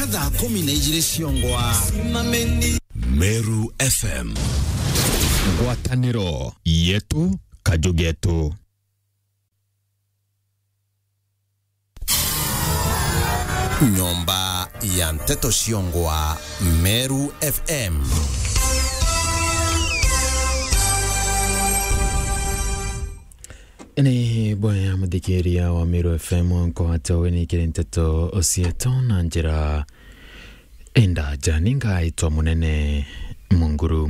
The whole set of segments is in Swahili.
mpaka thaa kumi na igĩrĩ ciongwa Meru FM ngwatanĩro yetu kajugetu nyomba ya mteto ciongwa Meru FM nä boya muthikĩria wa Meru FM nkwata wĩnĩkĩrĩ nteto cieto na njĩra ĩndaja nĩngaĩtwa mũnene munguru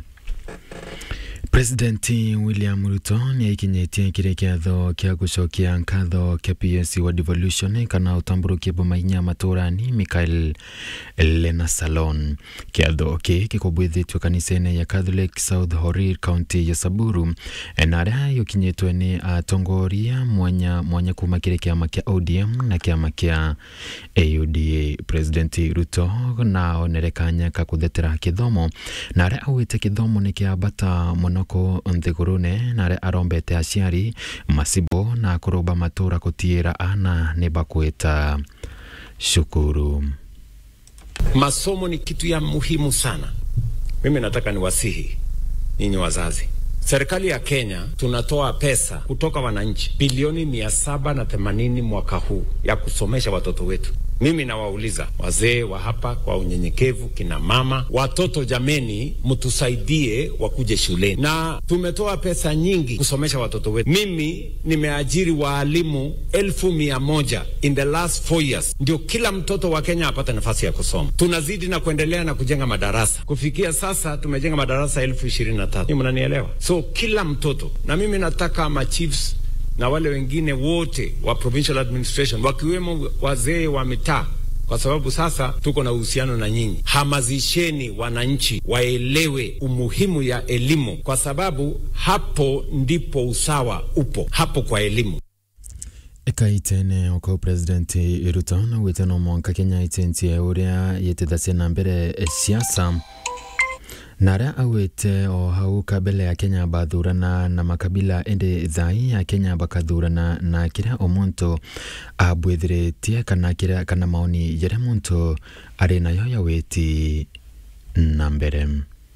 Presidenti William Ruto nĩ aikinyĩtie kĩrĩ kĩatho kĩa gũcokia nkatho kĩa PS wa devolution kana ũtambũrũkia bũmainya matũrani Michael Lena Salon kĩatho kĩ gĩkũmbwithĩtio kanitha-inĩ ya Catholic South Horil County ya Samburu na arĩa yũkinyĩtwe nĩ atongoria mwanya mwanya kuma kĩrĩ kĩama kĩa ODM na kĩama kĩa AUDA President Ruto na onere kanya ka kũthetera gĩthomo na arĩa augĩte gĩthomo nĩ kĩambata mũno kå nthigurune na arĩa arombete aciari macibo na kũrũmba matũra gũtiĩra ana nĩ bakwĩta shukuru Masomo ni kitu ya muhimu sana. Mimi nataka niwasihi ninyi wazazi, serikali ya Kenya tunatoa pesa kutoka wananchi bilioni mia saba na themanini mwaka huu ya kusomesha watoto wetu. Mimi nawauliza wazee wa hapa kwa unyenyekevu, kina mama, watoto, jameni, mtusaidie wakuje shuleni, na tumetoa pesa nyingi kusomesha watoto wetu. Mimi nimeajiri waalimu elfu mia moja in the last four years, ndio kila mtoto wa Kenya apate nafasi ya kusoma. Tunazidi na kuendelea na kujenga madarasa. Kufikia sasa tumejenga madarasa elfu ishirini na tatu. Mnanielewa? So kila mtoto, na mimi nataka ma chiefs na wale wengine wote wa provincial administration wakiwemo wazee wa mitaa, kwa sababu sasa tuko na uhusiano na nyinyi. Hamazisheni wananchi waelewe umuhimu ya elimu, kwa sababu hapo ndipo usawa upo, hapo kwa elimu. ĩkaitene oko president ruto na gwĩte no mwanka kenya itentie ũrĩa yĩtĩthacia na mbere siasa na arĩa augĩte o hau kabele ya kenya bathurana na makabila ĩndĩ thai ya kenya bakathurana na kĩrĩa o muntu abwĩthĩrĩtie kana kĩrĩa kana maoni yarĩa muntu arĩ nayo ya wĩti na mbere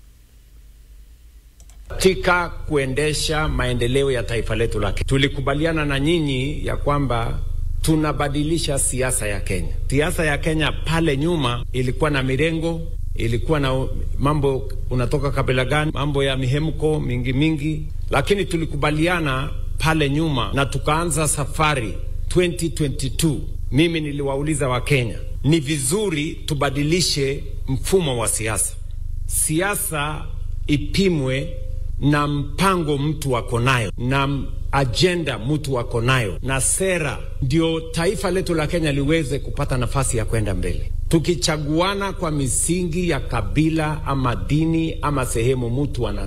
katika kuendesha maendeleo ya taifa letu la Kenya. Tulikubaliana na nyinyi ya kwamba tunabadilisha siasa ya Kenya. Siasa ya Kenya pale nyuma ilikuwa na mirengo, ilikuwa na mambo unatoka kabila gani, mambo ya mihemko mingi mingi, lakini tulikubaliana pale nyuma na tukaanza safari 2022. Mimi niliwauliza Wakenya, ni vizuri tubadilishe mfumo wa siasa. Siasa ipimwe na mpango mtu ako nayo na ajenda mtu ako nayo na sera, ndio taifa letu la Kenya liweze kupata nafasi ya kwenda mbele. Tukichaguana kwa misingi ya kabila ama dini ama sehemu mtu ana